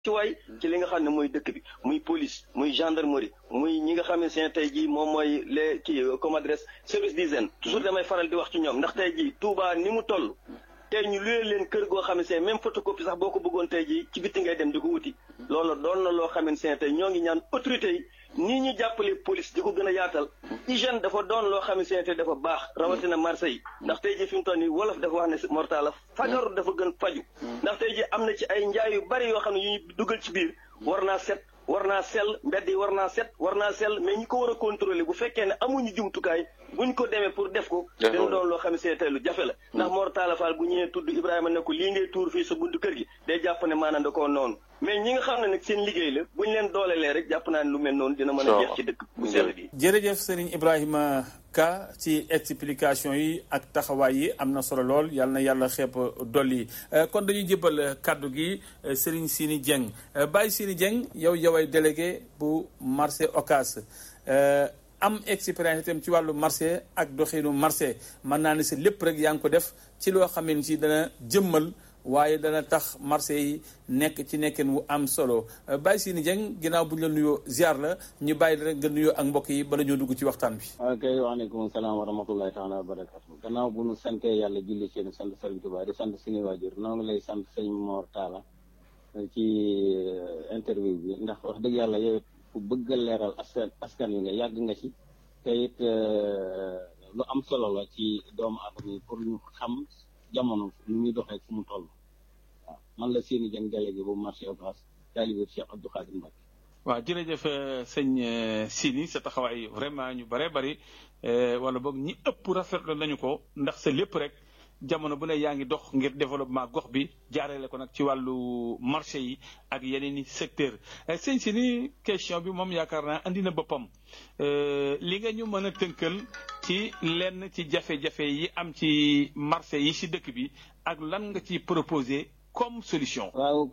ci waay ci li nga xam ne mooy dëkk bi muy police muy gendarmerie muy ñi nga xam ne seen tey jii moom mooy les kii comme adresse service d'hygiène toujours damay faral di wax ci ñoom ndax tey jii Touba ni mu toll tey ñu luyee leen kër goo xam ne seen même photocopie sax boo ko bëggoon tey jii ci bitti ngay dem di ko wuti loolu doon na loo xam ne seen tey ñoo ngi ñaan autorité yi nii ñu jàppale police di ko gën a yaatal hygiène dafa doon loo xam ne seen tey dafa baax rawatina marché yi ndax tey jii fi mu toll nii wolof dafa wax ne mortala fagaru dafa gën faju ndax tey jii am na ci ay njaay yu bari yoo xam ne yu ñu dugal ci biir war naa set war naa sell mbedd yi war naa set war naa sell mais ñi ko war a contrôler bu fekkee ne amuñu jumtukaay buñ ko demee pour def ko dina doon loo xam ne see tey lu jafe la ndax Mor Talla Fall bu ñëwee tudd Ibrahima ne ko lii ngay tuur fii sa buntu kër gi day jàpp ne maanaam da koo noonu mais ñi nga xam ne nag seen liggéey la buñ leen doolelee rek jàpp naa ne lu mel noonu dina mën a jeex ci dëkk bu sell bi jërëjëf Serigne Ibrahima Ka ci explication yi ak taxawaay yi am na solo lool yal na yàlla xeeb dolli kon dañuy jëbal kàddu gi Serigne Sini Dieng Baye Sini Dieng yow yoway délégué bu marché Ocass am expérience itam ci wàllu marché ak doxinu marché mën naa ne si lépp rek yaa ngi ko def ci loo xam ne si dana jëmmal waaye dana tax marché yi nekk ci nekkin wu am solo Baye Sini Dieng ginnaaw bu ñu la nuyoo ziar la ñu bàyyi la rek nga nuyoo ak mbokk yi bala ñoo dugg ci waxtaan bi. ok waaleykum salaam wa rahmatullahi taala wa barakatu gannaaw bu nu santee yàlla julli ci yéen sant Sëriñ Tuubaa di sant suñu waajur noo ngi lay sant sëñ Mor Talla ci interview bi ndax wax dëgg yàlla yow ku bëgg a leeral askan askan wi nga yàgg nga ci te it lu am solo la ci doomu aadama yi pour ñu xam jamono nu muy doxee fu mu toll waaw man la Sini Dieng délégué bu marché Ocass taalibe Cheikh Abdou Khadim Mbacké waaw jërëjëf sëñ Sini sa taxawaay vraiment ñu bare bari wala boog ñi ëpp rafetlu nañu ko ndax sa lépp rek jamono bu ne yaa ngi dox ngir développement gox bi jaarale ko nag ci wàllu marché yi ak yeneen i secteur sëñ Sini question bi moom yaakaar naa andi na boppam li nga ñu mën a tënkal ci lenn ci jafe-jafe yi am ci marché yi ci dëkk bi ak lan nga ci proposé comme solution. waaw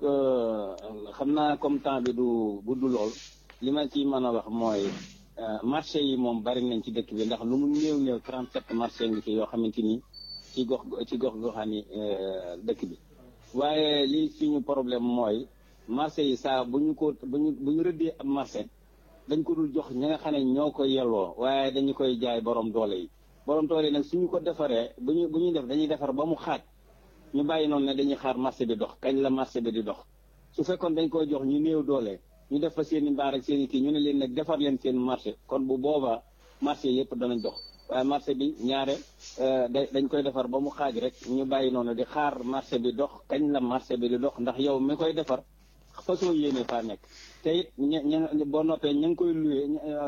xam naa comme temps bi du bu du lool li ma ci mën a wax mooy marché yi moom bari nañ ci dëkk bi ndax lu mu néew néew 37 marché ngi ci yoo xamante ni. ci gox ci gox goxaani dëkk bi waaye lii suñu problème mooy marché yi saa bu ñu ko bu ñu bu ñu rëddee ab marché dañ ko dul jox ñi nga xam ne ñoo koy yelloo waaye dañu koy jaay borom doole yi borom doole yi nag suñu ko defaree bu ñu bu ñuy def dañuy defar ba mu xaaj ñu bàyyi noonu ne dañuy xaar marché bi dox kañ la marché bi di dox su fekkoon dañ koy jox ñu néew doole ñu def fa seen i mbaar ak seen i kii ñu ne leen nag defar leen seen marché kon bu boobaa marché yëpp danañ dox waaye marché bi ñaare dañ koy defar ba mu xaaj rek ñu bàyyi noonu di xaar marché bi dox kañ la marché bi di dox ndax yow mi koy defar façon yéene faa nekk te it ña ña boo noppee ña ngi koy loué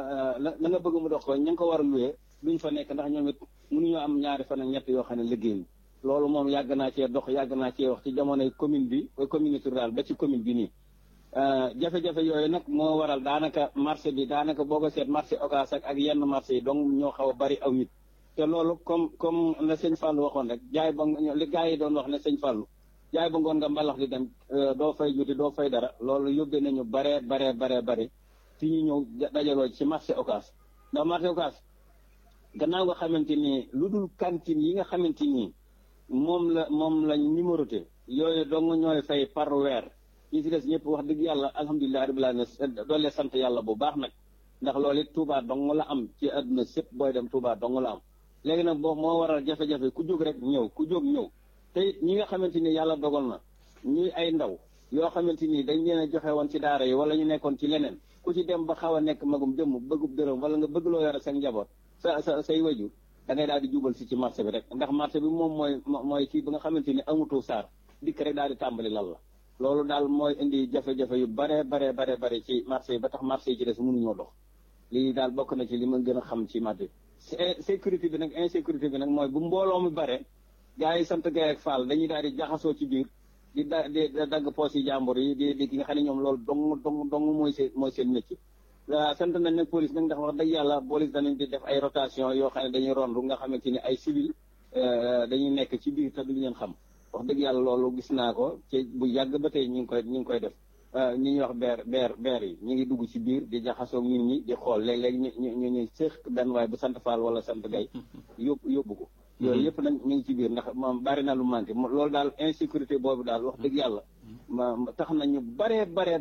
la nga bëgg mu dox ko ña ngi ko war a loué duñ fa nekk ndax ñoom it mënuñoo am ñaari fan ak ñett yoo xam ne liggéey loolu moom yàgg naa cee dox yàgg naa cee wax ci jamonoy commune bi communauté rurale ba ci commune bi nii jafe-jafe yooyu nag moo waral daanaka marché bi daanaka boo ko seet marché Ocass ak ak yenn marché yi donc ñoo xaw a bari aw nit te loolu comme comme la sëñ Fallou waxoon rek jaay ba li gars yi doon wax ne sëñ Fallou jaay ba ngoon nga mbalax di dem doo fay juti doo fay dara loolu yóbbee nañu baree baree baree bare fi ñu ñëw dajaloo ci marché Ocass ndax marché Ocass gannaaw nga xamante ni lu dul cantine yi nga xamante ni moom la moom lañ numéroté yooyu dong ñooy fay par weer ñi ci des ñëpp wax dëgg yàlla alhamdulilah rabbil alamin doole sant yàlla bu baax nag ndax loolu it Touba dong la am ci àdduna sépp booy dem Touba dong la am léegi nag boo moo waral jafe-jafe ku jóg rek ñëw ku jóg ñëw te it ñi nga xamante ni yàlla dogal na ñuy ay ndaw yoo xamante ni dañ leen a joxe woon ci daara yi wala ñu nekkoon ci leneen ku ci dem ba xaw a nekk magum jëmm bëggub dërëm wala nga bëgg loo yore sa njaboot sa sa say wajur da ngay daal di jubal si ci marché bi rek ndax marché bi moom mooy mooy kii bi nga xamante ni amutu saar dikk rek daal di tàmbali lal la loolu daal mooy indi jafe-jafe yu bare bare bare bare ci marché yi ba tax marché yi ci des mënuñoo dox lii daal bokk na ci li ma gën a xam ci marché bi sécurité bi nag insécurité bi nag mooy bu mbooloo mi bare gars yi sant Gaye ak Fall dañuy daal di jaxasoo ci biir di da di dagg poos yi jàmbur yi di di ki nga xam ne ñoom loolu dong dong dong mooy seen mooy seen métier sant nañ nag police nag ndax wax dëgg yàlla police danañ di def ay rotation yoo xam ne dañuy rondu nga xamante ni ay civil dañuy nekk ci biir te duñu leen xam wax dëgg yàlla loolu gis naa ko ci bu yàgg ba tey ñu ngi koy ñu ngi koy def ñi ñuy wax beer beer beer yi ñu ngi dugg ci biir di jaxasoo nit ñi di xool léeg-léeg ñu ñu ñu ñu séex benn waay bu sant Fall wala sant Gay yóbbu yóbbu ko yooyu yëpp nag ñu ngi ci biir ndax moom bari na lu manqué loolu daal insécurité boobu daal wax dëgg yàlla ma tax na ñu baree baree